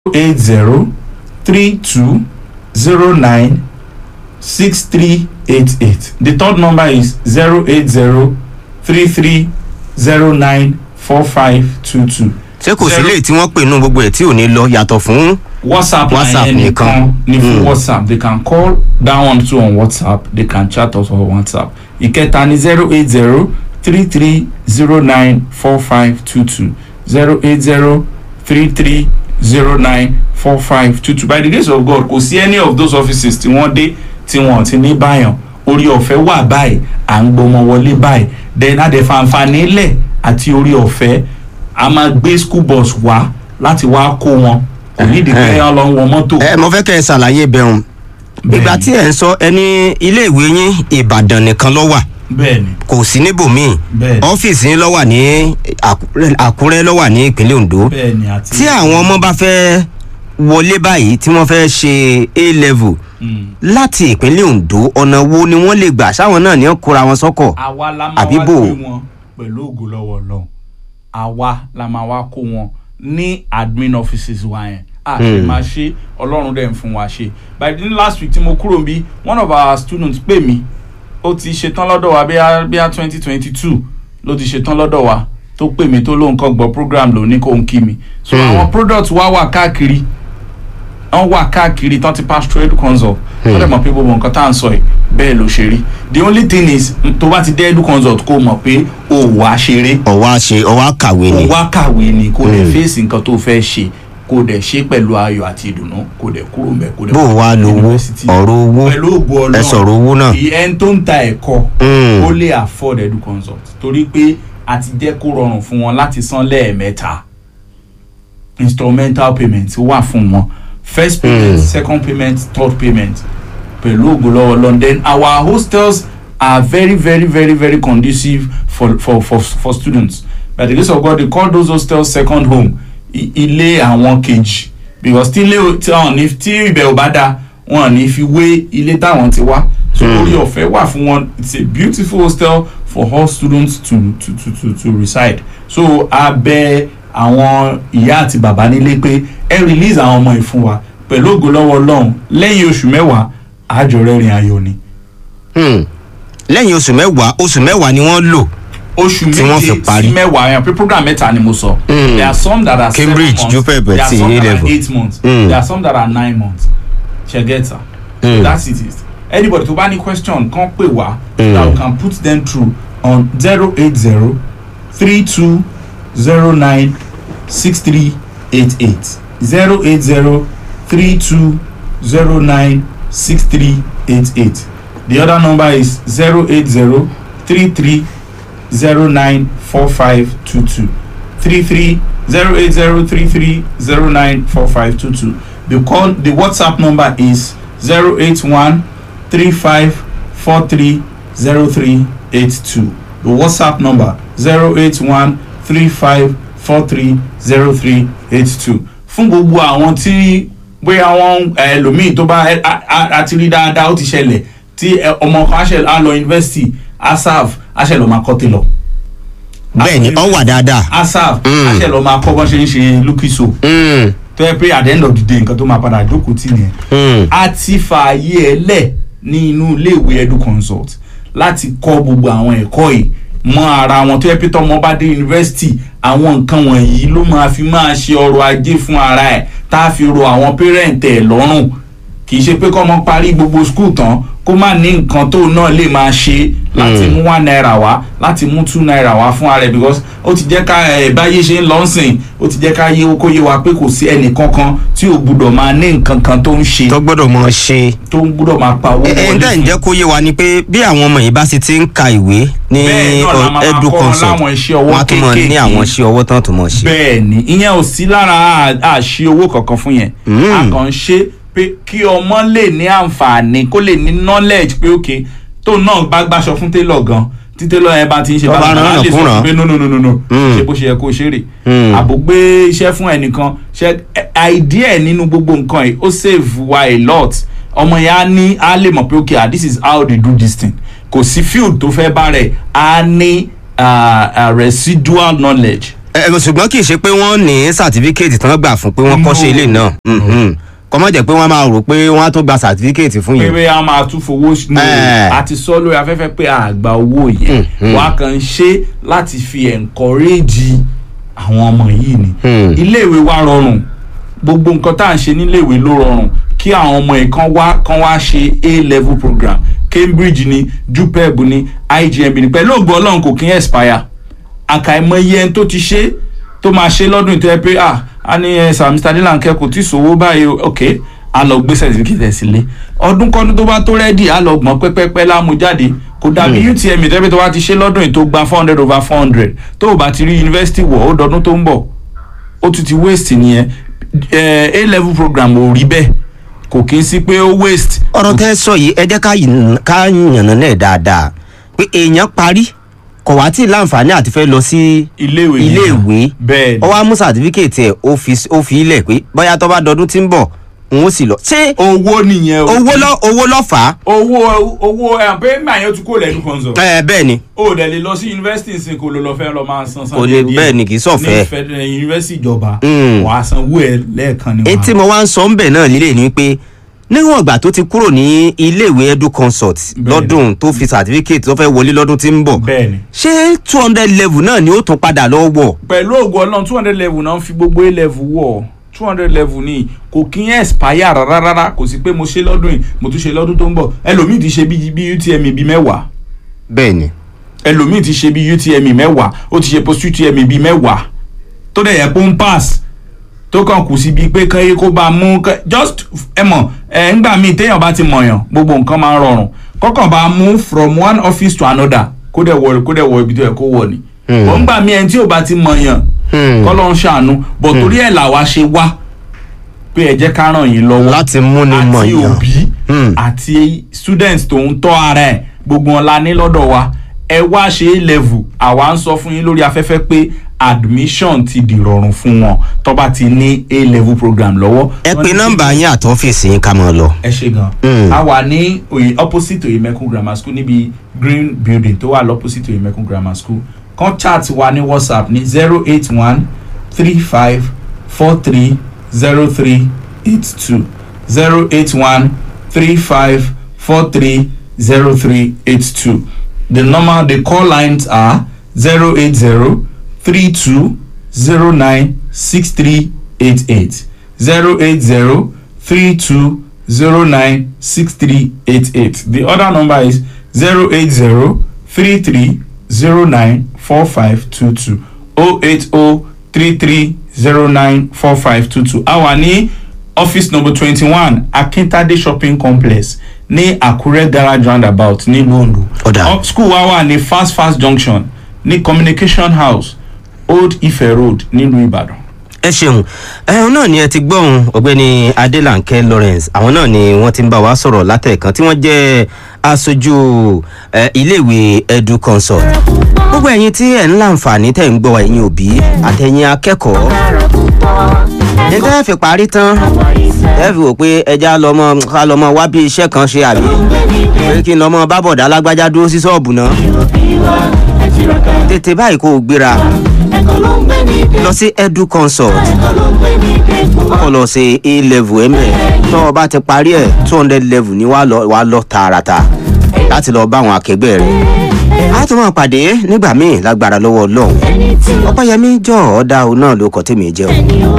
eight zero three two zero nine six three eight eight the third number is zero eight zero three three zero nine four five two two. ṣé kò sí lè tí wọ́n pè nú gbogbo ẹ̀ tí ò ní lọ yàtọ̀ fún whatsapp WhatsApp line nìkan. ẹnìkan ní fún Mm. whatsapp they can call that one too on whatsapp they can chat us on whatsapp ìkẹta ní zero eight zero three three zero nine four five two two zero eight zero three three zero nine four five two two by the grace of god kò sí any of those offices tí wọ́n dé tí wọ́n ti ní báyàn orí ọ̀fẹ́ wà báyìí à ń gbọmọ wọlé báyìí then adẹ̀fàǹfààní lẹ̀ àti orí ọ̀fẹ́ a máa gbé school bus wá láti wá kó wọn kò ní ìdí pé wọ́n lọ ń wọ mọ́tò. ẹ mo fẹ́ kẹ́ ẹ ṣàlàyé bẹ̀rùn ìgbà tí ẹ̀ ń sọ ẹni iléèwé yín ìbàdàn nìkan ló wà bẹ́ẹ̀ni kò sí níbòmíì bẹ́ẹ̀ni ọ́fíìsì yín ló wà ní Àkúrẹ́- àkúrẹ́ ló wà ní ìpínlẹ̀ ondo bẹ́ẹ̀ni àti. tí àwọn ọmọ bá fẹ́ wọlé báyìí tí wọ́n fẹ́ ṣe a level Mm. láti ìpínlẹ̀ ondo ọ̀nà wo ni wọ́n lè gbà sáwọn náà ní ó kóra wọn sọ́kọ̀ àwa la máa Àbí wá bò? gbé wọn pẹ̀lú ògo lọ́wọ́ ọlọ́run àwa la máa wá kó wọn ní admin offices wa yẹn a ṣe Hmm. máa ṣe ọlọ́run dẹ̀ ń fún wa ṣe by the last week tí mo kúrò bí one of our students pè mí ó ti ṣetán lọ́dọ̀ wa bíi bíi twenty twenty two ló ti ṣetán lọ́dọ̀ wa tó pè mí tó lóun kàn gbọ́ program ló ní kó ń kí mi so Hmm. àwọn products wa wà káàkiri wọ́n wà káàkiri tán ti pass trade consult wọ́n dẹ̀ mọ̀ pé gbogbo nǹkan tá à ń sọ yìí bẹ́ẹ̀ ló ṣe rí the only thing is mm, tó bá ti dé edu consult kó mọ̀ pé o wà á ṣeré ọ̀wá ṣe ọ̀wá kàwé o ni wá kàwé ni kó dẹ̀ Hmm. fèsì nǹkan tó fẹ́ ṣe kó dẹ̀ ṣe pẹ̀lú ayọ̀ àti ìdùnnú kó dẹ̀ kúrò mẹ́ kó dẹ̀ bó o wá lówó University. ọ̀rọ̀ owó pẹ̀lú ògbó ọlọ́run ẹ sọ̀rọ̀ owó náà ẹni tó ń ta ẹ̀kọ́ Hmm. ó lè afford edu consult torí pé a ti jẹ́ kó rọrùn fún wọn láti san lẹ́ẹ̀mẹ́ta instrumental payment wà fún wọn first payment Hmm. second payment third payment pẹ̀lú ògbólọ́wọ́ london our hostels are very very very very conducive for for for for students by the grace of god they call those hostels second home I- ilé àwọn kejì because tí ilé tí wọn ní tí ibẹ̀ ò bá da wọn ní fi wé ilé táwọn ti wá so Hmm. orí ọ̀fẹ́ wà fún wọn it's a beautiful hostel for all students to to to to to reside so a bẹ àwọn ìyá àti bàbá nílé pé ẹ release àwọn ọmọ yìí fún wa pẹ̀lú ògo lọ́wọ́ ọlọ́run lẹ́yìn oṣù mẹ́wàá àjọ rẹ́rìn ayọ̀ ni Hmm. lẹ́yìn oṣù mẹ́wàá oṣù mẹ́wàá ni wọ́n lò oṣù Tí wọ́n fi méje parí. sí mẹ́wàá yẹn pé program mẹ́ta ni mo sọ Mm. there are some that are Cambridge, seven months JUPEB there are àti some that A-level. are eight months Mm. there are some that are nine months ṣẹgẹta Mm. that's it is anybody tó bá ní question kan pè wá Mm. that we can put them through on zero eight zero three two zero nine six three eight eight zero eight zero three two zero nine six three eight eight the other number is zero eight zero three three zero nine four five two two three three zero eight zero three three zero nine four five two two the call the whatsapp number is zero eight one three five four three zero three eight two the whatsapp number zero eight one three five four three zero three eight two fún gbogbo àwọn tí bóyá wọn ẹlòmíì tó bá ẹ- a- a- a ti rí dáadáa ó ti ṣẹlẹ̀ tí ẹ, ọmọ kan á ṣe á lọ yunifásitì asaf á ṣe lọ máa kọ́ télọ̀ bẹ́ẹ̀ ni ọ wà dáadáa asaf Mm. á ṣe lọ máa kọ́ bọ́n ṣe ń ṣe lúkìsò Hmm. tó yẹ pé at the end of the day nǹkan tó máa padà jókòó tì nìyẹn Hmm. a ti fààyè ẹ lẹ̀ ní inú iléèwé edu consult láti kọ́ gbogbo àwọn ẹ̀kọ́ yìí mọ́ ara wọn tó yẹ pé tọmọ bá dé yunifásitì àwọn nǹkan wọ̀nyí ló máa fi máa ṣe ọrọ̀ ajé fún ara ẹ̀ tá a fi ro àwọn pẹ́rẹ́ǹtì ẹ̀ lọ́rùn kì í ṣe pé kọ́mọ parí gbogbo skul tán kó má ní nǹkan tó náà lè máa ṣe láti Mm. mú one naira wá láti mú two naira wá fún ara ẹ̀ because ó ti jẹ́ ká ẹ̀ báyé ṣe ń lọ sìn ó ti jẹ́ ká yé kó yé wa pé kò sí ẹnì kankan tí ò gbúdọ̀ máa ní nǹkan kan tó ń ṣe tó gbọ́dọ̀ mọ ṣe. tó ń gbúdọ̀ máa pa owó ẹ ẹ ǹdẹ́ ǹjẹ́ kó yé wa ni pé bí àwọn ọmọ yìí bá sì ti ń ka ìwé ní Bẹ́ẹ̀ náà la máa edu kọ́ wọn consult láwọn iṣẹ́ ọwọ́ wọn á tún mọ ní kéékèèké. àwọn iṣẹ́ ọwọ́ tán tó mọ̀ ṣe. bẹ́ẹ̀ ni ìyẹn ò sí lára à- àṣì owó kankan fún yẹn Mm. a kàn ń ṣe pé kí ọmọ lè ní àǹfààní kó lè ní knowledge pé ok tó náà bá gbàṣọ fún tailor gan tí tailor yẹn bá ti ń ṣe Tó bá bákan rán á lè sọ nàkúnràn. pé no no no no no Mm. ṣe bó ṣe yẹ kó ṣe rè Mm. àbò gbé iṣẹ́ fún ẹnìkan ṣe idea nínú gbogbo nǹkan yìí ó save wa a lot ọmọ yẹn á ní á lè mọ̀ pé ok ah, this is how they do this thing kò sí field tó fẹ́ bá rẹ̀ á ní ah, ah, residual knowledge ẹ ṣùgbọ́n kì í ṣe pé wọ́n ní sàtífíkẹ́ẹ̀tì tán gbà fún pé wọ́n kọ́ṣẹ́ ilé náà Mhm. kọ́ mọ̀ jẹ́ pé wọ́n máa rò pé wọ́n á tún gba sàtífíkẹ́ẹ̀tì fún yìí. pé a máa tún fowó ní Eh. àti sọ lórí afẹ́fẹ́ pé a gba owó yẹn Mhm. wàá kàn ń ṣe láti fi encourage àwọn ọmọ yìí ni Hmm. iléèwé wa rọrùn gbogbo nǹkan tá à ń ṣe níléèwé ló rọrùn kí àwọn ọmọ yìí kan wá kan wá ṣe a level program cambridge ni jupeb ni igmb ni pẹ̀lú ògbó ọlọ́run kò kí ń expire àkàìmọye ẹni tó ti ṣe tó máa ṣe lọ́dún ìtọ́ ẹ pé ah a ní ẹ sir mr adilanke kò tí ì sówó báyìí o ok a lọ gbé certificate ẹ̀ sílé ọdún kọ́dún tó bá tó rẹ́dì a lọ gbọ́n pẹ́pẹ́pẹ́ lámú jáde kò dàbí utm ìtẹ́pẹ́ tó bá ti ṣe lọ́dún yìí tó gba four hundred over four hundred tó o bá ti rí yunifásitì wọ̀ ó dọdún tó ń bọ̀ ó tún ti waste nìyẹn ẹ a level program ò rí bẹ́ẹ̀ kò kí n sí pé ó waste ọ̀rọ̀ tẹ́ ẹ sọ yìí ẹ jẹ́ ká yìn- ká yànnà náà dáadáa pé èèyàn parí kò wá tí ì láǹfààní àti fẹ́ lọ sí iléèwé yẹn. iléèwé bẹ́ẹ̀ ó wá mú sàtífíkẹ́ẹ̀tì ẹ̀ ó fi ó fi ilẹ̀ pé bóyá tó bá dọdún tí ń bọ̀ òun ó sì lọ. ṣé owó nìyẹn o owó lọ owó lọ fà á. owó owó ẹ̀ pé màá yẹn tún kó lẹ́nu kan sọ. ẹ bẹ́ẹ̀ ni o dẹ̀ lè lọ sí yunifásitì nsìn kó ló lọ fẹ́ lọ máa san san Kò lè- bẹ́ẹ̀ ni, kì í sọ̀fẹ́. ní fẹ́ yunifásitì ìjọba Mm. wàá sanwó ẹ lẹ́ẹ̀kan ni etí mo wá ń sọ ń bẹ̀ náà lílé ni pé níwọ̀n ìgbà tó ti kúrò ní iléèwé edu consult Bẹ́ẹ̀ni. lọ́dún tó fi sàtífíkẹ́ẹ̀tì tó fẹ́ wọlé lọ́dún tí ń bọ̀ bẹ́ẹ̀ ni ṣé two hundred level náà ni ó tún padà lọ wọ̀ pẹ̀lú ògùn ọlọ́run two hundred level náà ń fi gbogbo a level wọ̀ two hundred level ni kò kí ń expire rárá rárá kò sí pé mo ṣe lọ́dún yìí mo tún ṣe lọ́dún tó ń bọ̀ ẹlòmíì ti ṣe bí bí utm bí mẹ́wàá bẹ́ẹ̀ ni ẹlòmíì ti ṣe bí utm mẹ́wàá ó ti ṣe post utm bí mẹ́wàá tó dẹ̀ yẹ kó ń pass tó kàn kù síbi pé kán yé kó bá mú kán- just ẹ mọ̀ ẹ ńgbà míì téèyàn bá ti mọ̀yàn gbogbo nǹkan máa ń rọrùn kọ́kàn bá mú from one office to another kó dẹ̀ wọ kó dẹ̀ wọ ibi tó yẹ kó wọ̀ ni Hmm. wọ́n ńgbà míì ẹni tí ò bá ti mọ̀yàn Hmm. kọ́ ló ń ṣàánú bọ̀ torí ẹ̀ làwa ṣe wá pé ẹ jẹ́ ká ràn yín lọ́wọ́ láti múni mọ̀ àti yàn òbí Hmm. àti students tó ń tọ́ ara ẹ̀ gbogbo wọn la ní lọ́dọ̀ wa ẹ wá ṣe é level àwa ń sọ fún yín lórí afẹ́fẹ́ pé admission ti dìrọ̀rùn fún wọn tó bá ti ní a level program lọ́wọ́. ẹ Wọ́n pe ní- nọ́mbà yín àti ọ́fíìsì yín ká máa lọ. ẹ ṣe gan. Mm. a wà ní oye opposite oyemekun grammar school níbi green building tó wà lọ́pposite oyemekun grammar school kan chat wa ní whatsapp ní zero eight one three five four three zero three eight two zero eight one three five four three zero three eight two the number the call lines are zero eight zero three two zero nine six three eight eight zero eight zero three two zero nine six three eight eight the other number is zero eight zero three three zero nine four five two two oh eight oh three three zero nine four five two two a wà ní office number twenty one akintade shopping complex ní àkúrẹ́ garage roundabout nílùú ondo Ọ̀dà. Ọ- school wa wà ní fast fast junction ní communication house old ife road nílùú ìbàdàn. ẹ ṣeun ẹ̀hún náà ni ẹ ti gbọ́hùn ọ̀gbẹ́ni adélànkẹ́ lawrence àwọn náà ni wọ́n ti ń bá wa sọ̀rọ̀ látẹ̀kan tí wọ́n jẹ́ aṣojú eh, iléèwé edu consult gbogbo ẹ̀yin tí ẹ̀ ń láǹfààní tẹ̀ ń gbọ́ ẹ̀yin òbí àtẹ̀yin akẹ́kọ̀ọ́ ní tẹ́ ẹ fi parí tán ẹ fi wò pé ẹja lọmọ ká lọmọ wá bí iṣẹ́ kan ṣe àbí pé kí n lọmọ bá bọ̀dá alágbájá dúró sí ṣọ́ọ̀bù náà tètè báyìí kó o gbéra lọ sí edu consult kọ́ lọ ṣe a level ẹ̀mẹ̀ tó o bá ti parí ẹ̀ two hundred level ni wàá lọ wàá lọ tààràtà láti lọ bá àwọn akẹgbẹ́ rẹ̀ a tún máa pàdé nígbà míì lágbára lọ́wọ́ ọlọ́run ọpẹ́yẹmí jọ ọ̀dà òun náà ló kọ́ tèmi jẹ́ o